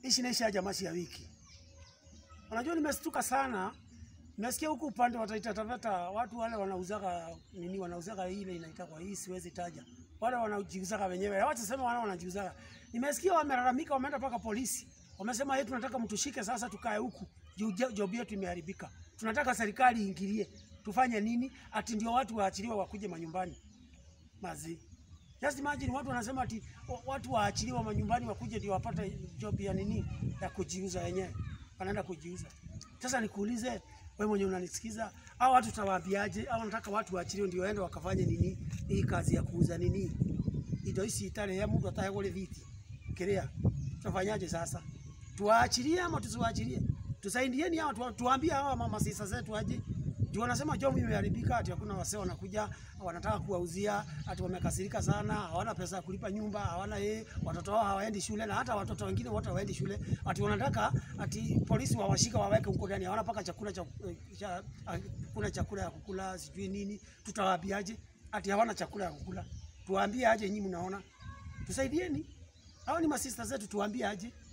ishi naisha jamasi ya wiki. Unajua nimestuka sana. Nimesikia huku upande wa Taita Taveta watu wale wanauzaga nini, wanauzaga ile inaitwa kwa hii siwezi taja. Wale wanajiuzaga wenyewe. Wacha sema wale wanajiuzaga. Nimesikia wamelalamika, wameenda mpaka polisi. Wamesema yetu tunataka mtushike sasa tukae huku. Juu jo- job yetu imeharibika. Tunataka serikali iingilie. Tufanye nini? Ati ndio watu waachiliwe wakuje manyumbani. Mazi. Just imagine watu wanasema ati wa- watu waachiliwe manyumbani wakuje ndio wapate job ya nini ya kujiuza wenyewe. Wanaenda kujiuza. Sasa nikuulize wewe mwenye unanisikiza, au watu tutawaambiaje? Au nataka watu waachiliwe ndio waende wakafanye nini hii kazi ya kuuza nini? Indo ici itare ya mtu atahegole viti. Kiria. Tutafanyaje sasa? Tuwaachilie ama tusiwaachilie? Tusaidieni hao tu, tuambie hawa mama sisa zetu aje. Juu wanasema job imeharibika, ati hakuna wasee wanakuja wanataka kuwauzia, ati wamekasirika sana, hawana pesa ya kulipa nyumba, hawana yeye, watoto wao hawaendi shule, na hata watoto wengine wote hawaendi shule, ati wanataka ati polisi wawashika waweke huko ndani, hawana paka chakula cha, cha kuna chakula ya kukula, sijui nini. Tutawaambiaje? Ati hawana chakula ya kukula, tuwaambie aje? Nyinyi mnaona, tusaidieni. Hao ni masista zetu, tuwaambie aje?